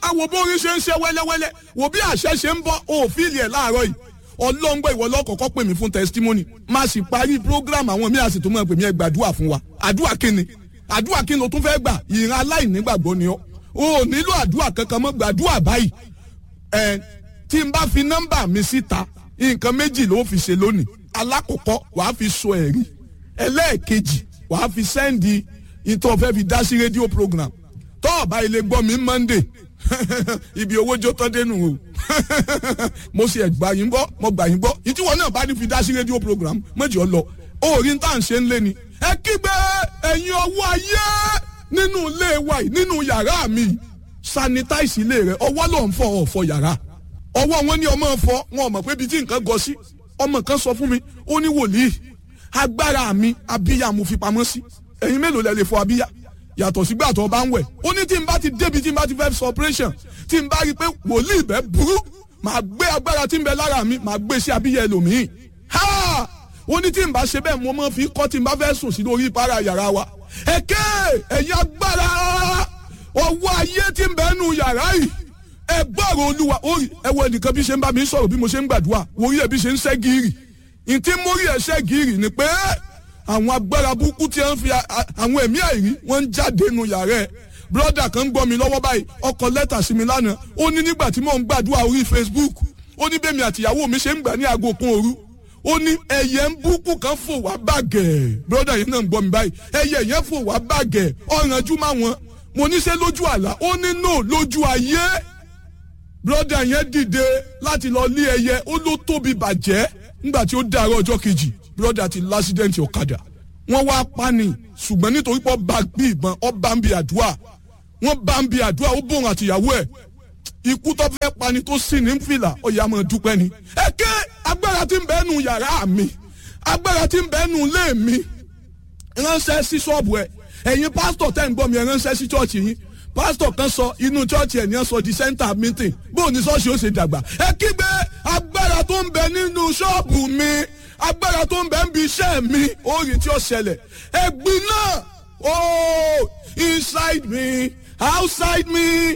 ẹ wo bó orin ṣe ń ṣe wẹ́lẹ́wẹ́lẹ́ wo bí àṣẹ ṣe ń bọ́ òfìlì ẹ̀ láàárọ̀ yìí ọlọ́ngbọ́ ìwọ lọ́kọ̀ọ́kọ́ pè mí fún testimony má sì parí program àwọn míì àsìtò mọ́ pè mí ẹ gbàdúrà fún wa àdúrà kíni àdúrà kíni o tún fẹ́ gbà ìran aláìnígbàgbọ́ ni ọ́ o ò nílò àdúrà kankan mọ́ gbàdúrà báyìí ẹ tí n bá fi nọ́mbà mi síta nǹkan méjì ló fi ṣe lónìí alákọ̀ọ́kọ́ wàá fi sọ ẹ̀rí ẹlẹ́ẹ̀kejì wàá fi sẹ́ndì ìtọ́ fẹ́ fi dá sí rédíò program tọ́ ọ̀bá ilé gbọ́ mi monday ibi owó jó tán dénú o mo sì ẹ̀ gbà yín gbọ́ mo gbà yín gbọ́ ìtiwọ́ náà bá ní fi dá sí rédíò program méjì ọ lọ orí tá à ń ṣe ń lé ni ẹ kígbe ẹ̀yin ọwọ́ ayé nínú ilé wa yìí nínú yàrá mi yìí sanitize ilé rẹ ọwọ́ ló ń fọ ọ̀fọ̀ yàrá ọwọ́ wọn ní ọmọ fọ wọn ò mọ̀ pé ibi tí nǹkan gọ sí ọmọ kan sọ fún mi ó ní wòlíì agbára mi abíyá mo fi pamọ́ sí ẹ̀yin mélòó lẹ lè fọ abíyá yàtọ̀ sígbà tó bá ń wẹ̀ ó ní tí n bá ti débi tí n bá ti fẹ́ sọ operation tí n bá rí i pé wòlíì bẹ́ẹ̀ burú màá gbé agbára tí n bẹ lára mi màá gbé sí abíyá ẹlòmíì ha ó ní tí n bá ṣe bẹ́ẹ̀ mo máa fi kọ́ tí n bá fẹ́ sùn sí lórí ìpara yàrá wa ẹ̀kẹ́ ẹ̀yin agbára ọwọ́ ayé tí ń bẹ nù yàrá yìí ẹ gbọ́rọ̀ olúwa orí ẹ wo ẹnìkan bí ṣe ń bá mi sọ̀rọ̀ bí mo ṣe ń gbàdúrà orí ẹ bí ṣe ń ṣẹ́ gírì ntí mórí ẹ ṣẹ́ gírì ni pé àwọn agbára burúkú tí wọ́n fi àwọn ẹ̀mí àìrí wọ́n ń jáde nù yàrá ẹ̀ broda kan ń gbọ́ mi lọ́wọ́ báyìí ọkọ̀ lẹ́tà sí mi lánàá ó ní nígbà tí mò ń gbàdúrà orí facebook ó ní bẹ́ẹ̀ mi àtìyàwó mi ṣe ń gbà ní aago kan òru ó ní ẹyẹ ń búkú kan fò wá bàgẹ́ broda yẹn náà ń gbọ́ mi báyìí ẹyẹ yẹn fò wá bàgẹ́ ọ̀rànjú má wọn mo ní ṣe lójú àlá ó ní no lójú ayé broda yẹn dìde láti lọ lé ẹyẹ ó ló tóbi bàjẹ́ nígbà tí ó dàárọ̀ ọjọ́ kejì broda ti lásídẹ̀ǹtì ọ̀kadà wọ́n wá pani ṣùgbọ́n nítorí pé ọba gbé ìbọn ọba ń bi àdúrà wọ́n bá ń bi àdúrà ó bòrùn àtìyàwó ẹ̀ ikú tó fẹ́ pani tó sì ní fìlà ọ̀yà máa dúpẹ́ ni. ẹ ké agbára tí ń bẹ nù yàrá mi agbára tí ń bẹ nù ilé mi ránṣẹ́ sí ṣọ́ọ̀bù ẹ̀ ẹ̀yin pásítọ̀ tẹ́ ń gbọ́ mi ẹ̀ ránṣẹ́ sí ṣọ́ọ̀ṣì yín pásítọ̀ kan sọ inú ṣọ́ọ̀ṣì ẹ̀ ní ẹ̀ sọ di center meeting bóun ní ṣọ́ọ̀ṣì ó ṣe dàgbà ẹ kígbe agbára tó ń bẹ nínú ṣọ́ọ̀bù mi agbára tó ń bẹ ń bi iṣẹ́ mi orí tí ó ṣẹlẹ̀ ẹ̀gbin náà oh inside me outside me